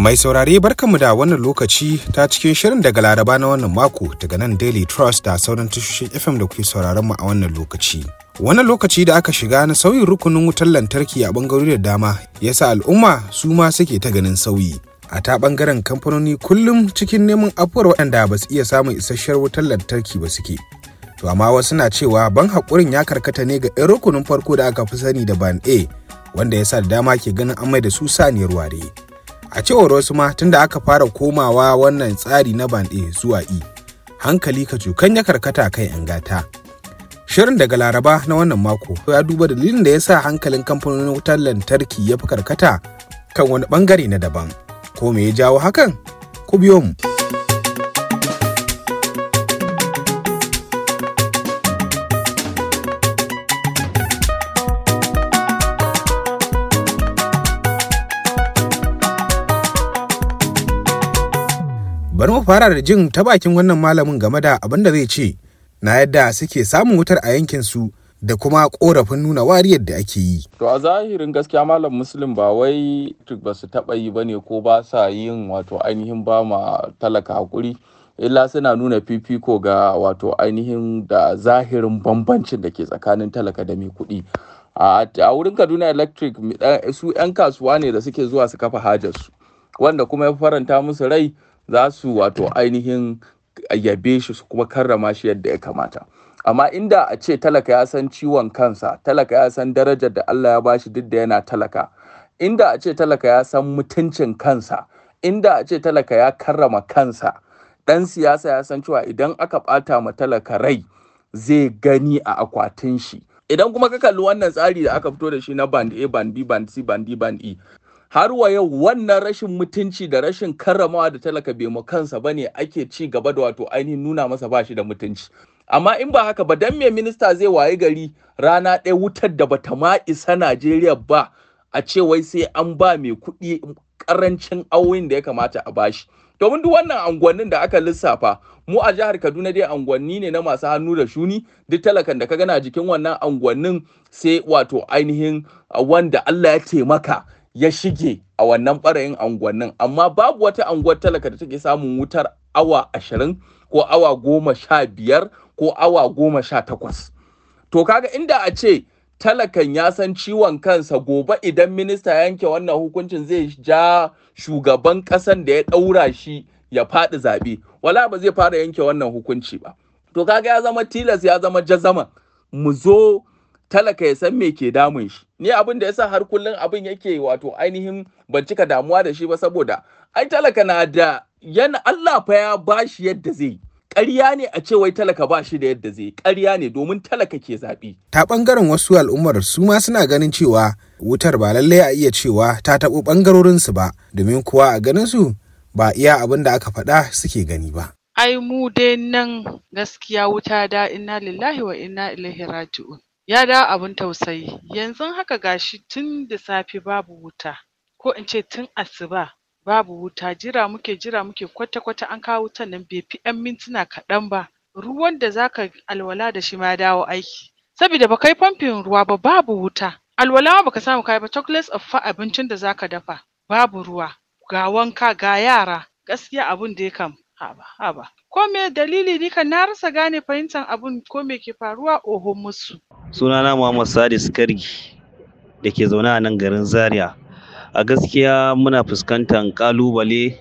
Mai saurare barkanmu da wannan lokaci ta cikin shirin daga Laraba na wannan mako daga nan Daily Trust da sauran tashoshin FM da kuke sauraron mu a wannan lokaci. Wannan lokaci da aka shiga na sauyin rukunin wutar lantarki a bangarori da dama yasa al'umma su ma suke ta ganin sauyi. A ta bangaren kamfanoni kullum cikin neman afuwar waɗanda ba su iya samun isasshen wutar lantarki ba suke. To amma wasu na cewa ban haƙurin ya karkata ne ga 'yan rukunin farko da aka fi sani da ban A wanda ya sa da dama ke ganin an mai da su saniyar ware. A cewar wasu ma tunda aka fara komawa wannan tsari na ban A zuwa E, hankali ka cukan ya karkata kan 'yan gata. Shirin daga Laraba na wannan mako ya duba dalilin da ya sa hankalin kamfanonin wutar lantarki ya fi karkata kan wani bangare na daban. Ko me ya jawo hakan? Ku biyo mu. bari mu fara da jin ta bakin wannan malamin game da abin da zai ce na yadda suke samun wutar a yankin su da kuma korafin nuna wariyar da ake yi. To a zahirin gaskiya malam muslim ba wai ba su taɓa yi bane ko ba sa yin wato ainihin ba ma talaka hakuri illa suna nuna fifiko ga wato ainihin da zahirin bambancin da ke tsakanin talaka da mai kuɗi. A wurin Kaduna Electric su 'yan kasuwa ne da suke zuwa su kafa hajarsu wanda kuma ya faranta musu rai za su wato ainihin yabe shi su kuma karrama shi yadda ya kamata amma inda a ce talaka ya san ciwon kansa talaka ya san darajar da Allah ya bashi duk da yana talaka inda a ce talaka ya san mutuncin kansa inda a ce talaka ya karrama kansa dan siyasa ya san cewa idan aka bata ma talaka rai zai gani a akwatin shi idan kuma ka kalli wannan tsari da aka fito da shi na band A band B band C band D band E har wa yau wannan rashin mutunci da rashin karramawa da talaka bai mu kansa bane ake ci gaba da wato ainihin nuna masa bashi da mutunci amma in ba haka ba dan me minista zai waye gari rana ɗaya wutar da bata ma isa Najeriya ba a ce wai sai an ba mai kuɗi karancin awoyin da ya kamata a bashi domin duk wannan anguwannin da aka lissafa mu a jihar Kaduna dai anguwanni ne na masu hannu da shuni duk talakan da ka gana jikin wannan anguwannin sai wato ainihin wanda Allah ya taimaka ya shige a wannan ɓarayin anguwannin amma babu wata anguwar talaka da take samun wutar awa ashirin ko awa goma sha biyar ko awa goma sha takwas to kaga inda a ce talakan ya san ciwon kansa gobe idan minista yanke wannan hukuncin zai ja shugaban ƙasan da ya ɗaura shi ya faɗi zaɓe wala ba zai fara yanke wannan hukunci ba to kaga ya zama tilas ya zama jazama mu zo talaka ya san me ke damun shi ni abin da yasa har kullun abin yake wato ainihin ban cika damuwa da shi ba saboda ai talaka na da yana Allah fa ya bashi yadda zai ƙarya ne a ce wai talaka ba shi da yadda zai ƙarya ne domin talaka ke zaɓi. Ta ɓangaren wasu al'ummar su ma suna ganin cewa wutar ba lallai a iya cewa ta taɓo ɓangarorinsu ba domin kuwa a ganin su ba iya abin da aka faɗa suke gani ba. Ai mu dai nan gaskiya wuta da inna lillahi wa inna ilaihi raji'un. ya dawo abin tausayi yanzu haka gashi tun da safe babu wuta ko in ce tun asuba babu wuta jira muke jira muke kwata kwata an kawo wutan nan bai fi yan mintuna kaɗan ba ruwan da zaka alwala da shi ma dawo aiki saboda baka yi famfin ruwa ba babu wuta alwala ma baka samu kai ba chocolates of fa abincin da zaka dafa babu ruwa ga wanka ga yara gaskiya abun da ya kam haba haba ko me dalili ni kan na rasa gane fahimtar abun ko me ke faruwa oho musu sunana Muhammad Sadis Kargi da ke zaune a nan garin Zaria a gaskiya muna fuskantar kalubale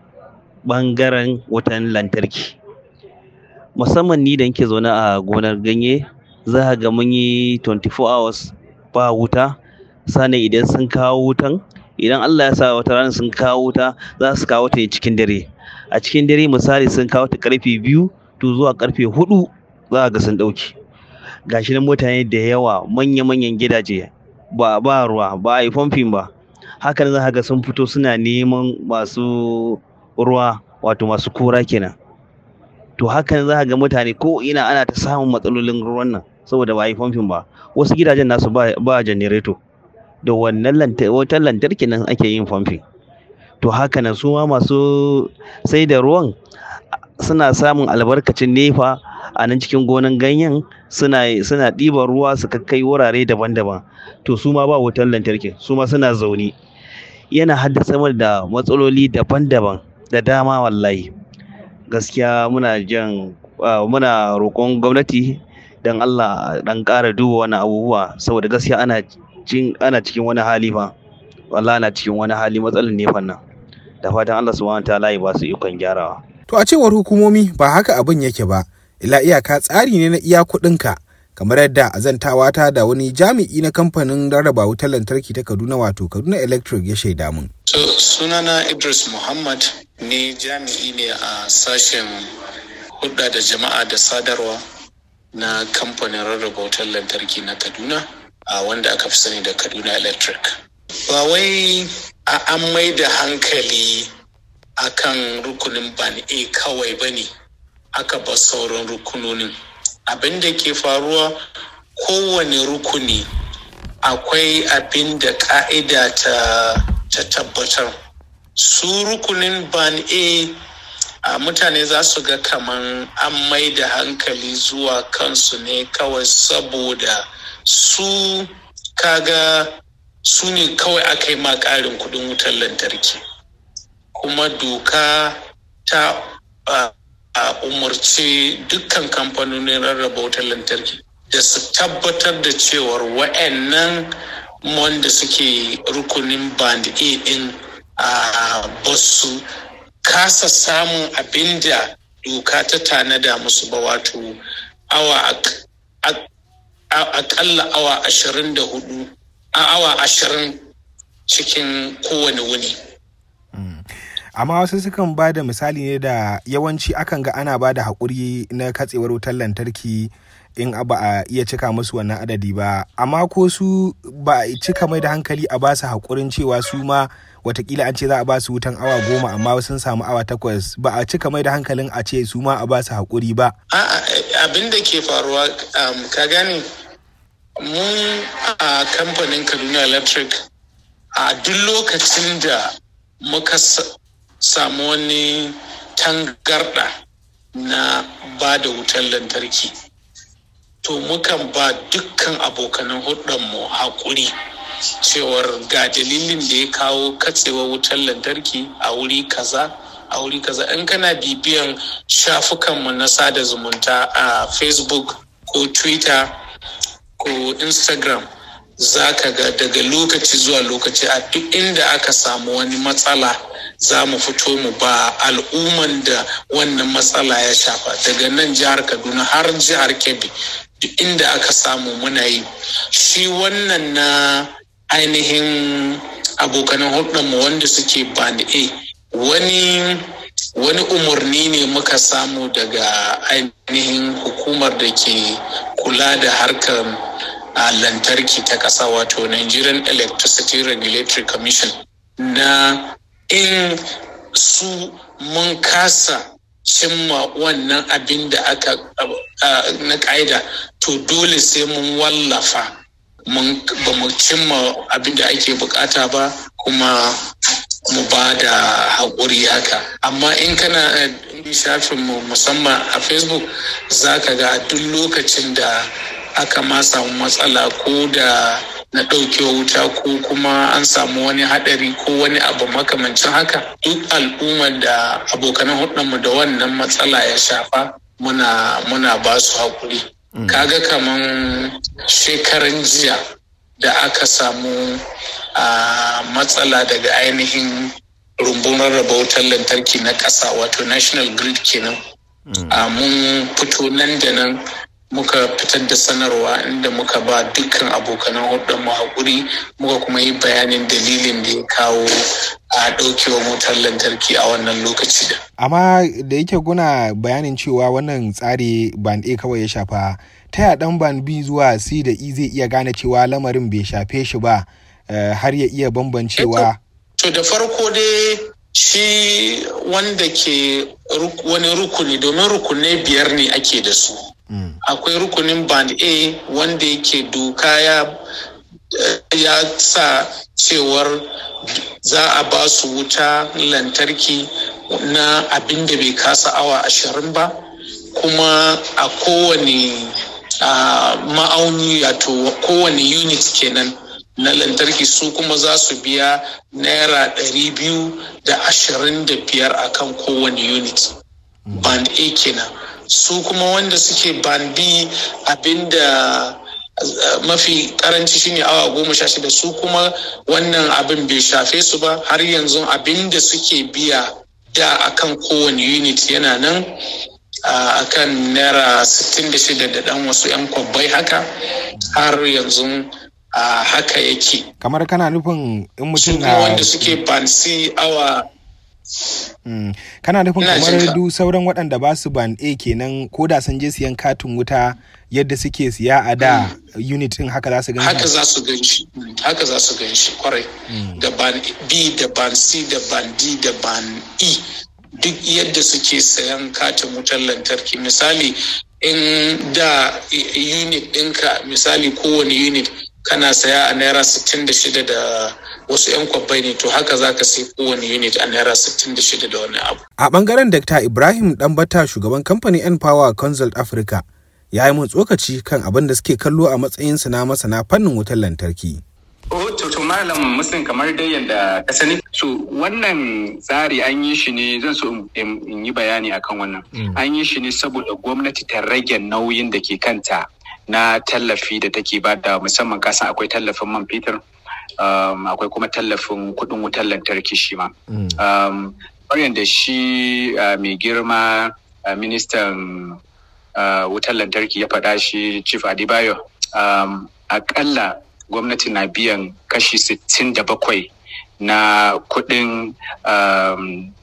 bangaren wutan lantarki musamman ni da nke zaune a gonar ganye za ga mun yi 24 hours ba wuta sannan idan sun kawo wutan idan Allah ya sa wata rana sun kawo wuta za su kawo ta cikin dare a cikin dare misali sun kawo ta karfe biyu to zuwa karfe hudu za ga sun dauki gashi nan mutane da yawa manya-manyan gidaje ba ba ruwa ba a yi famfin ba hakan za ga sun fito suna neman masu ruwa wato masu kura kenan to hakan za ga mutane ko ina ana ta samun matsalolin ruwan nan saboda ba a yi famfin ba wasu gidajen nasu ba, ba janareto da wannan wutar lantarki nan ake yin famfin to haka nan su ma masu sai da ruwan suna samun albarkacin nefa a nan cikin gonan ganyen suna suna ɗiban ruwa su kai wurare daban-daban to su ma ba wutar lantarki su ma suna zaune yana haddasa mana da matsaloli daban-daban da dama wallahi gaskiya muna jan muna roƙon gwamnati don Allah dan ƙara duba wani abubuwa saboda gaskiya ana cin ana cikin wani hali fa wallahi ana cikin wani hali matsalar ne fannan da fatan Allah subhanahu wataala ya ba su ikon gyarawa to a cewar hukumomi ba haka abin yake ba ila iyaka tsari ne na iya kuɗinka kamar yadda azantawa ta da wani jami'i na kamfanin rarraba wutar lantarki ta Kaduna wato Kaduna Electric ya shaida mun. So, sunana Idris Muhammad ne jami'i ne a sashen hudda da jama'a da sadarwa na kamfanin rarraba wutar lantarki na Kaduna a wanda aka fi sani da Kaduna Electric. Ba wai a an mai da hankali akan rukunin ban A kawai ba ne aka ba sauran rukunonin. Abin da ke faruwa kowane rukuni akwai abin da ka'ida ta, ta tabbatar. Su rukunin ban A a mutane za su ga kaman an mai da hankali zuwa kansu ne kawai saboda su kaga su ne kawai aka yi ma ƙarin kudin wutar lantarki kuma doka ta a umarci dukkan kamfanonin rarraba wutar lantarki da su tabbatar da cewar wa'annan wanda suke rukunin band a din a basu kasa samun abin da doka ta tanada musu ba wato awa akalla awa ashirin da hudu a awa ashirin cikin kowane wuni. amma wasu sukan ba da misali ne da yawanci akan ga ana ba da haƙuri na katsewar wutar lantarki in ba a iya cika musu wannan adadi ba amma ko su ba a cika mai da hankali a ba su haƙurin cewa su ma watakila an ce za a ba su wutan awa goma amma sun samu awa takwas ba a cika mai da hankalin a ce su ma a ba su haƙuri ba. abin da ke faruwa ka gane mun a kamfanin kaduna electric a duk lokacin da muka samu wani tangarɗa na ba da wutar lantarki to mukan ba dukkan abokanan mu haƙuri cewar ga dalilin da ya kawo katsewar wutar lantarki a wuri kaza a wuri kaza in kana bibiyan shafukanmu na sada zumunta a facebook ko twitter ko instagram za ka ga daga lokaci zuwa lokaci a duk inda aka samu wani matsala za mu fito mu ba al'umman da wannan matsala ya shafa daga nan jihar kaduna har jihar kebbi duk inda aka samu muna yi shi wannan na ainihin abokanan mu wanda suke bani a wani wani umarni ne muka samu daga ainihin hukumar da ke kula da harkar a lantarki ta ƙasa wato Nigerian Electricity Regulatory Commission na in su mun kasa cimma wannan abin da aka na ƙa'ida to dole sai mun wallafa ba mu cimma abin da ake bukata ba kuma mu ba da haƙuri haka amma in kana shafinmu musamman a facebook za ka ga duk lokacin da aka ma samu matsala ko da na ɗauke wuta ko kuma an samu wani haɗari ko wani abu makamancin haka duk al'ummar da abokanan hudunmu da wannan matsala ya shafa muna muna ba su haƙuri kaga kaman shekaran jiya da aka samu a matsala daga ainihin rumbun rarraba wutar lantarki na ƙasa wato national grid kenan mun fito nan da nan muka fitar da sanarwa inda muka ba dukkan abokanan hudun mu haƙuri muka kuma yi bayanin dalilin da ya kawo a ɗaukewar wutar lantarki a wannan lokaci da. Amma da yake guna bayanin cewa wannan tsari ban A kawai ya shafa ta ya dan ban B zuwa C da E zai iya gane cewa lamarin bai shafe shi ba har ya iya bambancewa. To da farko dai shi wanda ke wani rukuni domin rukunai biyar ne ake da su. Mm. akwai rukunin band a wanda yake doka ya ya sa cewar za a ba su wuta lantarki na abin da bai kasa awa ashirin ba kuma a kowane ma'auni wato kowane unit kenan na lantarki su kuma za su biya naira ɗari biyu da ashirin da biyar a kan kowane unit band a kenan su kuma wanda suke band b abinda uh, mafi karanci shine awa goma sha shida su kuma wannan abin bai shafe su ba har yanzu abinda suke biya da akan kowane unit yana nan a kan naira 66 da dan wasu 'yan kwabbai haka har yanzu a haka yake kamar kana nufin in su mutum kuma na wanda suke bansi awa Mm. kana nufin Ina kamar jinka. du sauran waɗanda ba su ban A kenan ko da sun je siyan katin wuta yadda suke siya a da unit din haka za su gan haka shi za su gan shi haka za su gan shi kwarai da ban b da ban c da ban d da ban e duk yadda suke sayan katin wutar lantarki misali in da i- unit ɗinka misali kowane unit kana saya a naira 66 da wasu 'yan kwabbai ne to haka za ka sai kowane unit a naira 66 da wani abu a bangaren Dr. Ibrahim Dambata shugaban kamfanin N Power Consult Africa ya yi mun tsokaci kan abin da suke kallo a matsayinsu na masana fannin wutar lantarki. Oh, to, to malam muslim kamar dai yadda ka sani so wannan tsari an yi shi ne zan so in- in in yi bayani akan wannan an yi shi ne saboda gwamnati ta rage nauyin da ke kanta na tallafi da take ba da musamman kasan akwai tallafin man fetur um, akwai kuma tallafin kudin wutar lantarki shi ma um, kamar yadda shi uh, mai girma uh, ministan uh, wutar lantarki ya faɗa shi chief adibayo um, akalla gwamnati na biyan kashi 67 na kuɗin um,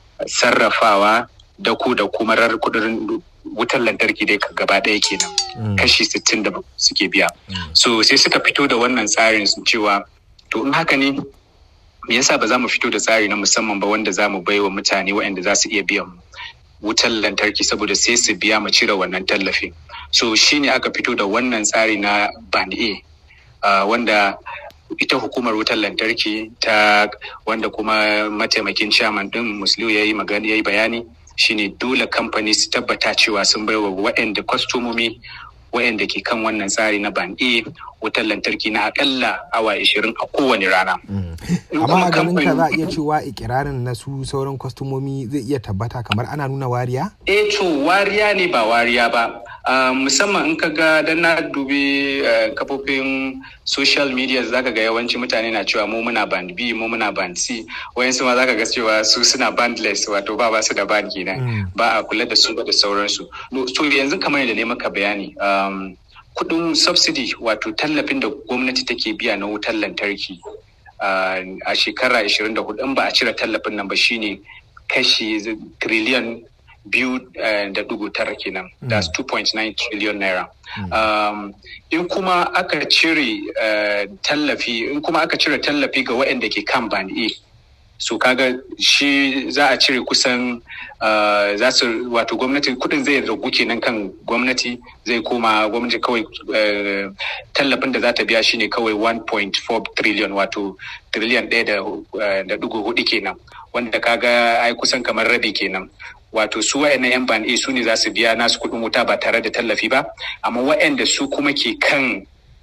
sarrafawa da ku da kuma rar kudin wutar lantarki dai gaba ɗaya kenan kashi 60 suke biya so sai suka fito da wannan tsarin su cewa to in haka ne me yasa ba za mu fito da tsari na musamman ba wanda za mu bai wa mutane waɗanda za su iya biyan wutar lantarki saboda sai su biya mu cire wannan tallafi so shine aka fito da wannan tsari na band a uh, wanda ita hukumar wutar lantarki ta wanda kuma mataimakin chairman din musliu ya yi magana ya yi bayani shine dole kamfani su tabbata cewa sun baiwa waɗanda kwastomomi waɗanda ke kan wannan tsari na ban A wutar lantarki na akalla awa 20 a kowane rana. In amma a kuma ganin ka za a kamfani- iya cewa ikirarin na su sauran kwastomomi zai iya tabbata kamar ana nuna wariya? eh to wariya ne ba wariya ba Ah, musamman in ka ga dan na dubi eh, kafofin social media zaka ga yawanci mutane na cewa mu muna band B mu muna band C wayansu ma zaka ga cewa su suna bandless wato ba ba su da band kenan ba a kula da su ba da sauransu No, so yanzu kamar yadda ne maka bayani um, kudin subsidy wato tallafin da gwamnati take biya na wutar lantarki ah, a shekara 24 in ba a cire tallafin nan ba shine kashi triliyan biyu eh, da dugu tara kenan that's 2.9 trillion naira um, in kuma aka cire eh, tallafi in kuma aka cire tallafi ga waɗanda ke kan band A so kaga shi za a cire kusan uh, za su wato gwamnati kudin zai ragu kenan kan gwamnati zai koma gwamnati kawai uh, tallafin da za ta biya shine kawai 1.4 trillion wato trillion ɗaya da uh, da dugu hudu kenan wanda kaga ai kusan kamar rabi kenan wato su wa'annan yan ban A su ne za su biya nasu kuɗin wuta ba tare da tallafi ba amma wa'anda su kuma ke kan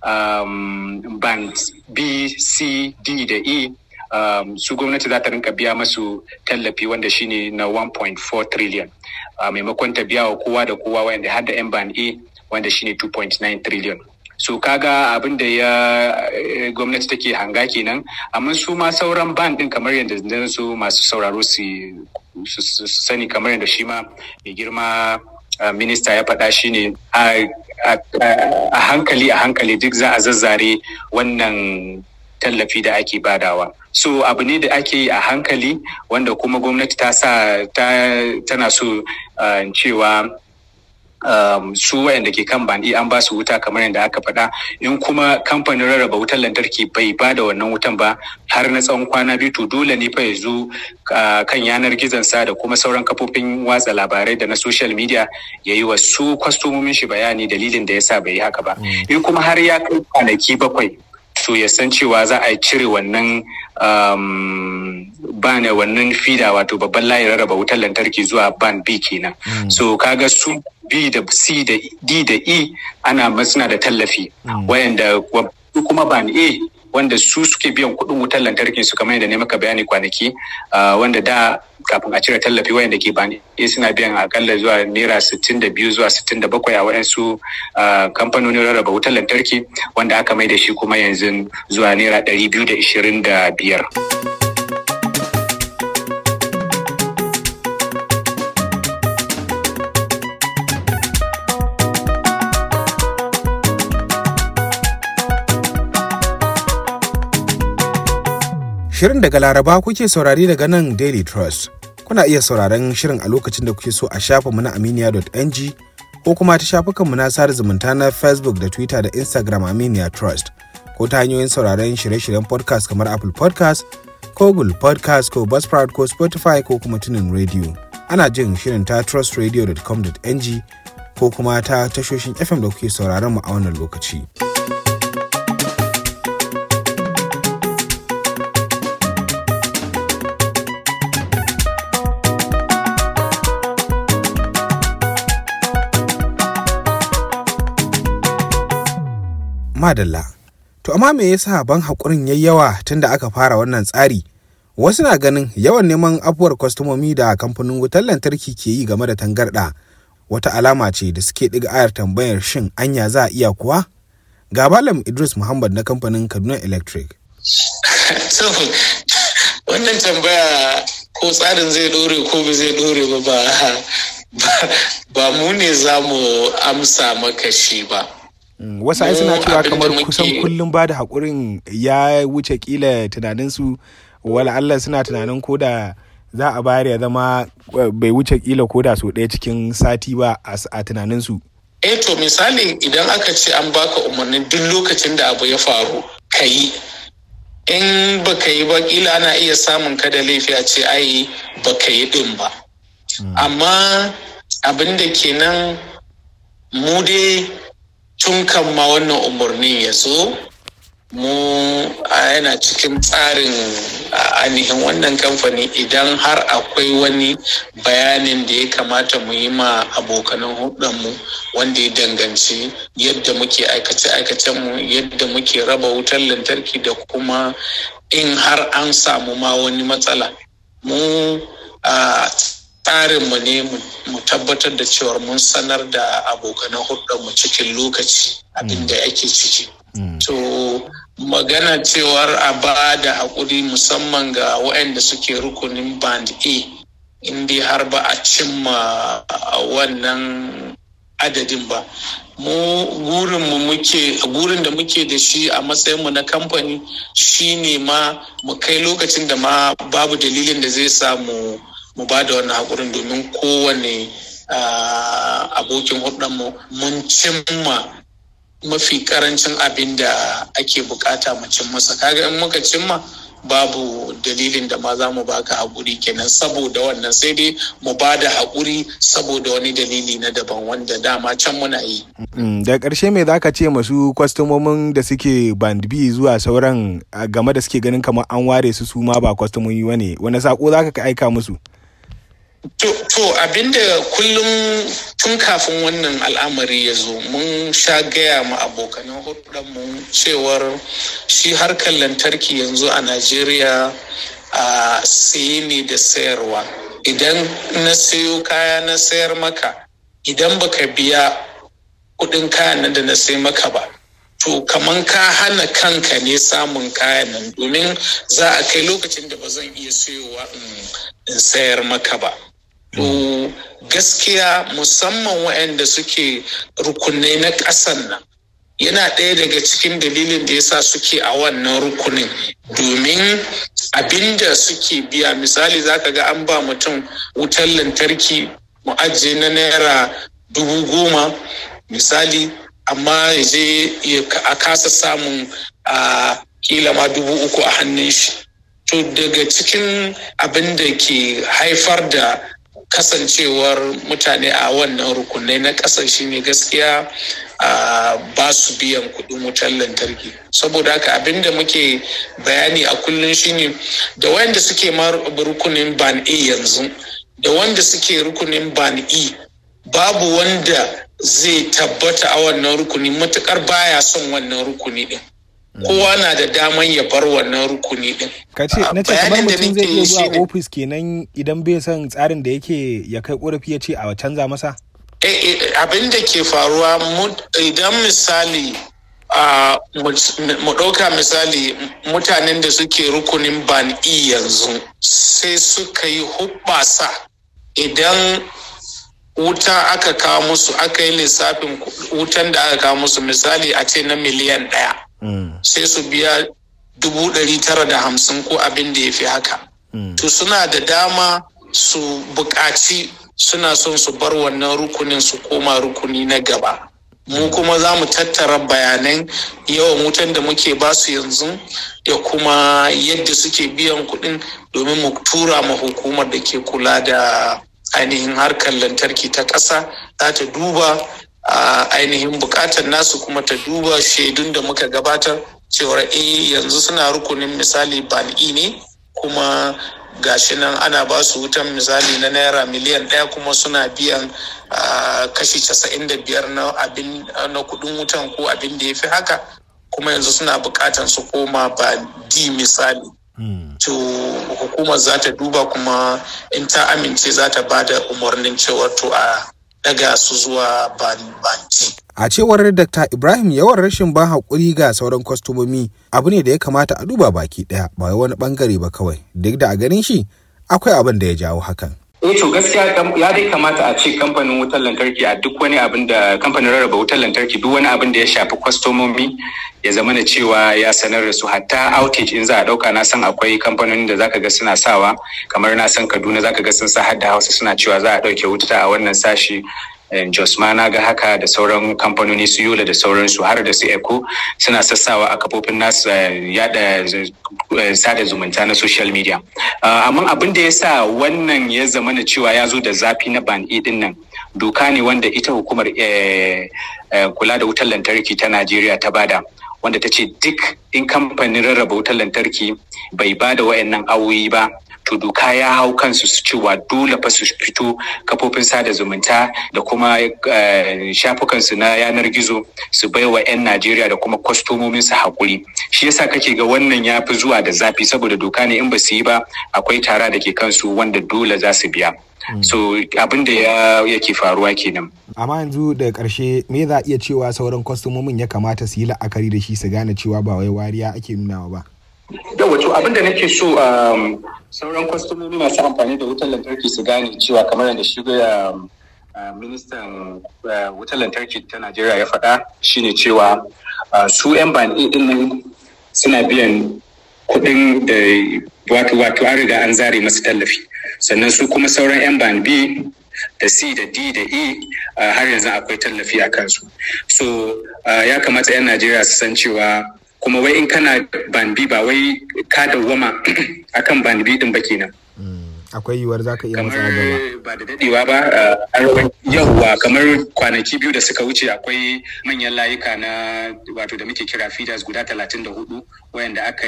um, band B, C, D da E um, su gwamnati za ta rinka biya masu tallafi wanda shine na 1.4 trillion a maimakon ta biya wa kowa da kowa wanda har da yan band A wanda shine 2.9 trillion so kaga abin da ya eh, gwamnati take hanga kenan amma su ma sauran ban din kamar yadda zan su masu sauraro su su- su sani kamar yadda shi ma mai girma uh, minista ya faɗa shine a a- a hankali a hankali duk za a zazzare wannan tallafi da ake badawa so abu ne da ake yi a hankali wanda kuma gwamnati ta sa ta tana so uh, cewa um, su wayanda ke kan bandi an ba su wuta kamar yadda aka faɗa in kuma kamfanin rarraba wutar lantarki bai ba da wannan wutan ba har na tsawon kwana biyu to dole ne fa ya zo uh, kan yanar gizonsa da kuma sauran kafofin watsa labarai da na social media ya yi wa su kwastomomin shi bayani dalilin da ya sa bai yi haka ba in kuma har ya kai kwanaki bakwai to ya san cewa za a cire wannan um, bane wannan fida wato babban layin rarraba wutar lantarki zuwa ban B kenan. So kaga su B da C da D da E ana suna da tallafi wayanda wa- su kuma ban A wanda su suke biyan kuɗin wutar lantarkin su kamar yadda ne maka bayani kwanaki wanda da kafin a cire tallafi wayanda ke bani suna biyan akalla zuwa naira sittin da biyu zuwa sittin da bakwai a waɗansu kamfanonin rarraba wutar lantarki wanda aka mai da shi kuma yanzu zuwa naira ɗari biyu da ishirin da biyar. Shirin daga Laraba kuke saurari daga nan Daily Trust. Kuna iya sauraron shirin a lokacin da kuke so a shafinmu na aminiya.ng ko kuma ta shafukanmu na sada zumunta na Facebook da Twitter da Instagram Aminiya Trust ko ta hanyoyin sauraron shirye-shiryen podcast kamar Apple podcast ko Google podcast ko Buzzsprout ko Spotify ko kuma tunin radio. Ana jin shirin ta trustradio.com.ng ko kuma ta tashoshin FM da kuke sauraron mu a wannan lokaci. madalla. To amma me yasa ban haƙurin yayi yawa tun da aka fara wannan tsari? Wasu na ganin yawan neman afuwar kwastomomi da kamfanin wutar lantarki ke yi game da tangarɗa wata alama ce da suke ɗiga ayar tambayar shin anya za a iya kuwa? Ga Malam Idris Muhammad na kamfanin Kaduna Electric. so, wannan tambaya ko tsarin zai ɗore ko ba zai ɗore ba ba mu ne za mu amsa maka shi ba. wasu ai suna cewa kamar kusan kullum ba da haƙurin ya wuce kila tunaninsu wala Allah suna tunanin ko da za a bayar ya zama bai wuce kila ko da so ɗaya cikin sati ba a tunaninsu. eh to misali idan aka ce an baka umarnin duk lokacin da abu ya faru ka yi in baka yi ba kila ana iya samun ka da laifi a ce ai baka yi din ba amma abin da kenan mu dai tun kan ma wannan umarnin ya zo mu yana cikin tsarin ainihin wannan kamfani idan har akwai wani bayanin da ya kamata mu yi ma abokanan mu wanda ya danganci yadda muke aikace-aikacen mu yadda muke raba wutar lantarki da kuma in har an samu ma wani matsala mu tsarinmu ne mu tabbatar da cewar mun sanar da abokanan mu cikin lokaci abinda ake ciki. To magana cewar a ba da haƙuri musamman ga waɗanda suke rukunin band A inda har ba a cimma wannan adadin ba. Mu gurinmu muke gurin da muke da shi a matsayinmu na kamfani shine ma mu kai lokacin da ma babu dalilin da zai samu mu ba da wannan haƙurin domin kowane abokin mu mun cimma mafi karancin abin da ake bukata mu cin masa kaga in muka cimma babu dalilin da ma za mu baka haƙuri kenan saboda wannan sai dai mu ba da haƙuri saboda wani dalili na daban wanda dama can muna yi. da ƙarshe me za ka ce masu kwastomomin da suke band B zuwa sauran game da suke ganin kamar an ware su su ma ba kwastomomi wane wani sako za ka aika musu? To, to abinda kullum tun kafin wannan al'amari ya zo mun sha gaya ma abokanan mu cewar shi harkar lantarki yanzu a Najeriya a saye ne da sayarwa. Idan na sayo kaya na sayar maka, idan baka biya kudin kayan nan da na sai maka ba. To kaman ka hana kanka ne samun kayan nan domin za a kai lokacin da ba zan iya sayowa in sayar maka ba. To gaskiya musamman waɗanda suke rukunai na ƙasan nan yana ɗaya daga cikin dalilin da yasa suke a wannan rukunin domin abinda suke biya misali zaka ga an ba mutum wutar lantarki mu ajiye na naira dubu goma misali amma ya je a kasa samun a kila ma dubu uku a hannun shi to daga cikin abin da ke haifar da kasancewar mutane a wannan rukunai na ƙasa shine gaskiya ba su biyan kuɗin wutar lantarki saboda haka abin da muke bayani a kullum shine da wanda suke ma rukunin ban a yanzu da wanda suke rukunin ban e babu wanda zai tabbata a wannan rukuni matukar baya son wannan rukuni din kowa na da daman ya bar wannan rukuni din ka ce na ce kamar Bayanin da mutum zai nake iya yi zuwa shine- ofis kenan idan bai son tsarin da yake ya kai korafi ya ce a canza masa Eh, eh, abin da ke faruwa mu- idan misali a mu ɗauka misali mutanen da suke rukunin ban e yanzu sai suka yi hubbasa idan wuta aka kawo musu aka yi lissafin ku- wutan da aka kawo musu misali a ce na miliyan ɗaya sai su biya dubu ɗari tara da hamsin ko abin da ya fi haka to suna da dama su buƙaci suna son su bar wannan rukunin su koma rukuni na gaba mu kuma za mu tattara bayanan yawan wutan da muke basu yanzu da kuma yadda suke biyan kuɗin domin mu tura ma hukumar da ke kula da ainihin harkar lantarki ta ƙasa za ta duba a ainihin buƙatar nasu kuma ta duba shaidun da muka gabatar cewar eh yanzu suna rukunin misali ban'i ne kuma gashi nan ana ba su wutan misali na naira miliyan ɗaya kuma suna biyan ah, kashi casa'in da biyar na abin na kuɗin wutan ko abin da ya fi haka kuma yanzu suna buƙatan su koma ba di misali to hukumar za ta duba kuma in ta amince za ta ba da umarnin cewar to a daga su zuwa ban banki a cewar dr ibrahim yawan rashin ban haƙuri ga sauran kwastomomi abu ne da ya kamata a duba baki ɗaya ba wai wani ɓangare ba kawai duk da a ganin shi akwai abin da ya jawo hakan eh to gaskiya kam- ya dai kamata a ce kamfanin wutar lantarki a duk wani abin da kamfanin rarraba wutar lantarki duk wani abin da ya shafi kwastomomi ya zama da cewa ya sanar da su hatta outage in za a dauka na san akwai kamfanonin da zaka ga suna sawa kamar na san Kaduna zaka ga sun sa har da Hausa suna cewa za a dauke wuta a wannan sashi eh, Jos ma na ga haka da sauran kamfanoni su Yola da sauransu har da su Eco suna sassawa a kafofin nasu eh, yada eh, sada zumunta na social media. Ah, Amma abin da ya sa wannan ya zama na cewa ya zo da zafi na ban E din nan doka ne wanda ita hukumar eh, eh, kula da wutar lantarki ta Najeriya ta bada. wanda ta ce duk in kamfanin rarraba wutar lantarki bai ba da wayannan awoyi ba to doka ya hau kansu su cewa dole fa su fito kafofin sada zumunta da kuma eh, shafukansu na yanar gizo su bai wa 'yan najeriya da kuma kwastomomin su haƙuri shi yasa kake ga wannan ya fi zuwa da zafi saboda doka ne in ba su yi ba akwai tara da ke kansu wanda dole za su biya so abin da ya yake faruwa kenan amma yanzu daga ƙarshe me za a iya cewa sauran kwastomomin ya kamata su yi la'akari da shi su gane cewa ba wai wariya ake nunawa ba da wato abin da nake so um, sauran kwastomomi masu amfani da wutar lantarki su gane cewa kamar yadda shi um, uh, ministan uh, wutar lantarki ta najeriya ya faɗa shine cewa uh, su 'yan ban din nan suna biyan kuɗin da wato wato an riga an zare masu tallafi sannan su kuma sauran 'yan ban b da c da d da e uh, har yanzu akwai tallafi a kansu so uh, ya kamata 'yan najeriya su san cewa kuma wai in kana ban bi ba wai ka dawwama akan ban bi din ba kenan akwai yiwuwar za ka iya kamar matsa gaba ba da dadewa ba uh, yauwa kamar kwanaki biyu da suka wuce akwai manyan layuka na wato da muke kira feeders guda talatin da hudu wayanda aka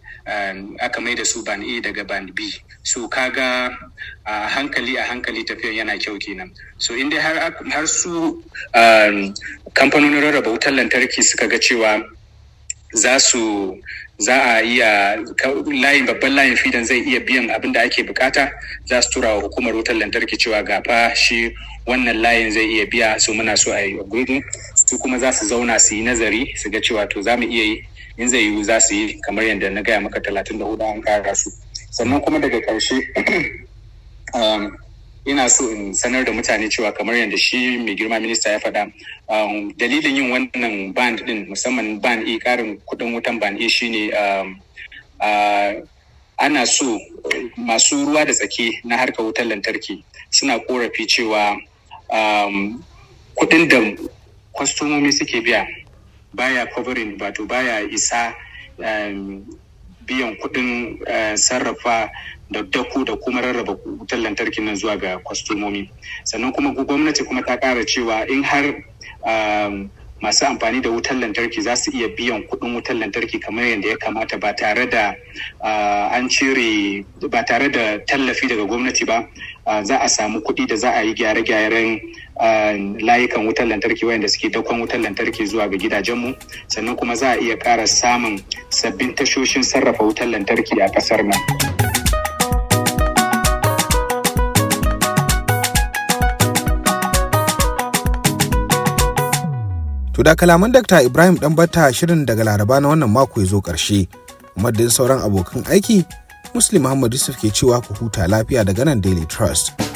um, aka mai da su ban A daga ban B so kaga a hankali a hankali tafiyan yana kyau kenan so in dai har, har su um, kamfanonin rarraba wutar lantarki suka ga cewa za su za a iya layin babban layin fidan zai iya biyan abin da ake bukata za su tura wa hukumar wutar lantarki cewa ga fa shi wannan layin zai iya biya su muna so a yi upgrading su kuma za su zauna su yi nazari su ga cewa to za mu iya yi in zai yiwu za su yi kamar yadda na gaya maka talatin da hudu an kara su sannan kuma daga ƙarshe ina so in sanar da mutane cewa kamar yadda shi mai girma minista ya faɗa dalilin yin wannan band din musamman band e karin kudin wutan band e shine ana so masu ruwa da tsaki na harkar wutar lantarki suna korafi cewa kudin da kwastomomi suke biya baya covering wato baya isa biyan kudin sarrafa da daku da kuma rarraba wutar lantarki nan zuwa ga kwastomomi sannan kuma gwamnati kuma ta kara cewa in har masu amfani da wutar lantarki za su iya biyan kuɗin wutar lantarki kamar yadda ya kamata ba tare da an cire ba tare da tallafi daga gwamnati ba za a samu kuɗi da za a yi gyare-gyaren layukan wutar lantarki wayanda suke dakon wutar lantarki zuwa ga gidajenmu sannan kuma za a iya ƙara samun sabbin tashoshin sarrafa wutar lantarki a ƙasar nan. To da kalaman Dr. Ibrahim Ɗanbata shirin daga Laraba na wannan mako ya zo ƙarshe. Madadin sauran abokan aiki, Muslim Muhammad Yusuf ke cewa ku huta lafiya daga nan Daily Trust.